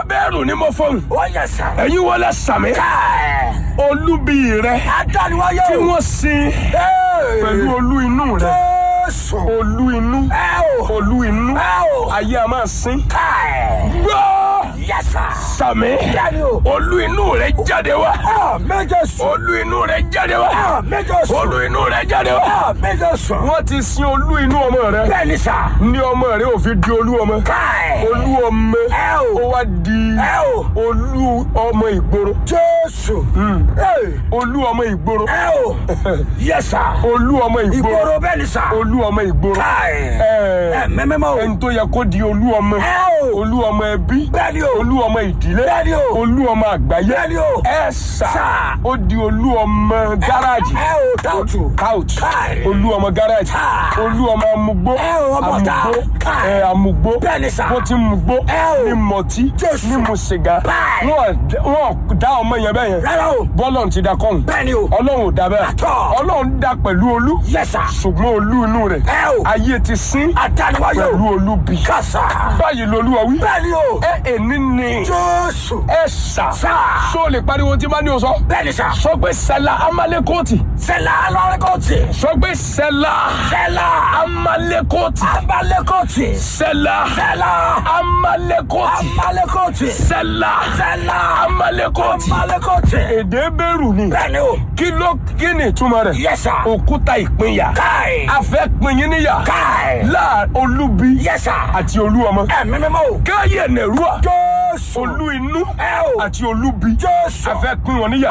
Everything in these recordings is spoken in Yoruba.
bẹ́ẹ̀rù ni mo fọ́n. ó yẹ sà. ẹ̀yin wọlé sàmì. káì. olúbi rẹ adániwáyé tí o. wọ́n sin Ee. pẹ̀lú olú inú rẹ. jésù. olú inú. ẹ o. olú inú. ẹ o. ayé a máa sin. káì. gbọ́ yẹ sà. sàmì. bẹ́ẹ̀ni o. olú inú rẹ jáde wá. a méje sùn. olú inú rẹ jáde wá. a méje sùn. olú inú rẹ jáde wá. a méje sùn. wọ́n ti sin olú inú ọmọ rẹ. bẹ́ẹ̀ni sà. ní ọmọ rẹ ò fi di olú ọmọ. káì. olú ọmọ ẹ o. ó wá di ẹ o. olú ọmọ ìgboro. jésù. Ee. olú ọmọ ìgboro. ẹ o. yẹ sà. olú ọmọ ìgboro. ìgboro bẹ́ẹ̀ni sà. olú ọmọ ìgboro. káì. Ẹ, ẹ mẹ́mẹ́mọ́ o. ẹni tó yẹ kó di olú ọmọ. ẹ o. olú ọmọ ẹbí. bẹ́ẹ̀ni o. olú ọmọ ìdílé. Bẹ́ẹ̀ni o. olú ọmọ àgbáyé. Bẹ́ẹ̀ni o. ẹ sà. Sà. ó di olú ọmọ gáràjì. ẹ o táwùtù. couch Káì. olú ọmọ gáràjì Káì. olú ọmọ amugbó Ẹ o, ọmọ ọ̀tá. amugbó Káì. ẹ amugbó Bẹ́ẹ̀ni sà. bó ti mugbó Ẹ o. ní mọtí Jésù. ní mu sìgá Báì. wọn wọn dá ọmọ yẹn bẹ́ẹ̀ yẹn rárá o. bọ́lọ̀ ti da kọ́hún bẹ́ẹ̀ni o. ọlọ́run ò da bẹ́ẹ̀ Àtọ̀. ọlọ́run da pẹ̀lú olú yẹ sà. ṣùgbọ́n olú inú rẹ̀ ẹ o. ayé ti sín adániwáyé o. pẹ̀lú olú bì kásá. báyìí lolúwa wí bẹ́ẹ̀ni o. ẹ èní ni jésù. ẹ sà Sà. sọ lè pariwo tí bá ní o sọ bẹ́ẹ̀ni sà. sọ pé sẹlá amalekoti sẹ́lá alárẹ́kọ̀tì. sọ pé sẹlá sẹ́lá amalekoti abalẹ́kọ̀tì. sẹlá sẹ́lá amalekoti amalẹ́kọ̀tì. sẹlá sẹ́lá amalekoti amalẹ́kọ̀tì. èdè bẹ̀rù ni bẹ́ẹ̀ni o. kí ló kí ni ìtumọ̀ rẹ̀ yẹ sà. òkúta ìpínyà káì. a fẹ́ pín yín níyà káì. láà olúbi yẹ sà. àti olú ọmọ ẹ mẹ́mẹ́mọ́ o. káyé nẹ̀rúà jésù. olú inú ẹ o. àti olúbi jésù. a fẹ́ pín wọn níyà.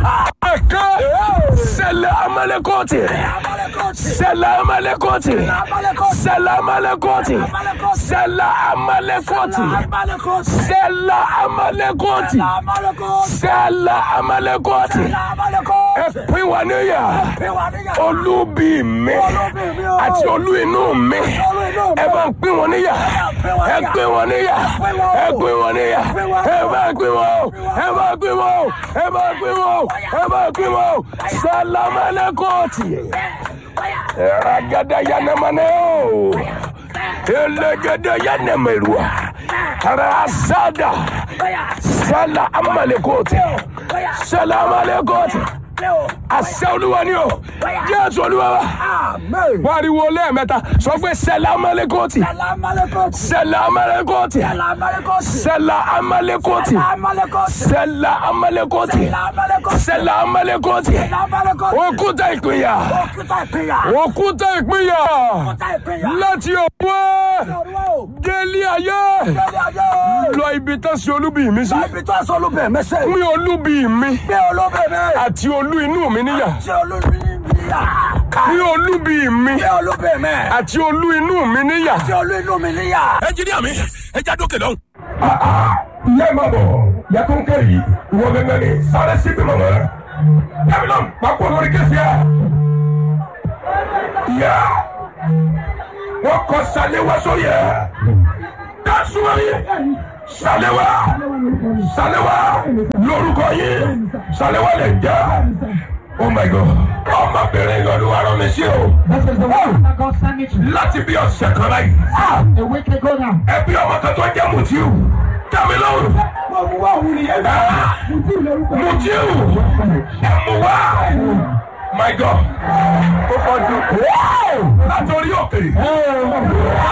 ẹ̀ka sẹlẹ̀ amalekoti amalẹ́kọ̀tì. sẹlẹ̀ amalekoti amalẹ́kọ̀tì. sẹlẹ̀ amalekoti Amalekoti. sẹlẹ̀ amalekoti amalẹ́kọ̀tì. sẹlẹ̀ amalekoti amalẹ́kọ̀tì. sẹlẹ̀ amalekoti ẹ amalẹ́kọ̀tì. pín wọn níyà pé wà níyà. olúbi mi Olúbi mi o. àti olú inú mi Olú inú mi. ẹ bá ń pín wọn níyà ẹ pín wọn níyà ẹ pín wọn níyà ẹ bá pín wọn o ẹ bá pín wọn o ẹ bá pín wọn o ẹ bá pín wọn o salamalekoti ragada yanamane o elegede yanemerua rasada sala amalekoti sala amalekoti àṣẹ olúwa ni o jésù olúwa wa Amen. pariwo lẹ́ẹ̀mẹ́ta sọ pé sẹlẹ̀ amalekoti Amalekoti. sẹlẹ̀ amalekoti Amalekoti. sẹlẹ̀ amalekoti Amalekoti. sẹlẹ̀ amalekoti Amalekoti. sẹlẹ̀ amalekoti Amalekoti. òkúta ìpínyà Òkúta ìpínyà. òkúta ìpínyà Òkúta ìpínyà. láti òwò Olúwa o. délé ayé Lórí ayé. lọ ibi tán sí olúbi mi sí Ibi tó aṣọ olúbẹ̀ mẹ́sẹ̀. mi olúbi mi Gbé olúbẹ̀ mi. àti olú inú mi níyà Ṣé olúbi mi yà? mi olúbi mi Gbé olúbẹ̀ mi. àti olú inú mi níyà. Ṣé olú inú mi níyà? ẹnjiníà mi ẹ já dókè lọ́hùn. yẹ ma bọ̀ yàtọ̀ nkẹ́ yìí wọ́n gẹ́gẹ́ ni sáré sí bí mọ̀mọ́ yàrá náà pàpọ̀ lórí kẹsì yà yà wọ́n kọ́ sàlẹ̀wá sórí yẹ dasuwari sàlẹ̀wá sàlẹ̀wá lórúkọ yìí sàlẹ̀wá lè jà oh my god ọmọbìnrin lọ́dún wa rán mi sí o This is the one that God sent me to. láti bí ọ̀sẹ̀ kan láyìí A week ago now. ẹbí ọmọ kan tó jẹ́ mùtíù tẹ̀mí lọ́rùn. Mutiu, Emuwa, my God, ó fọ́jú, látòrí òkè.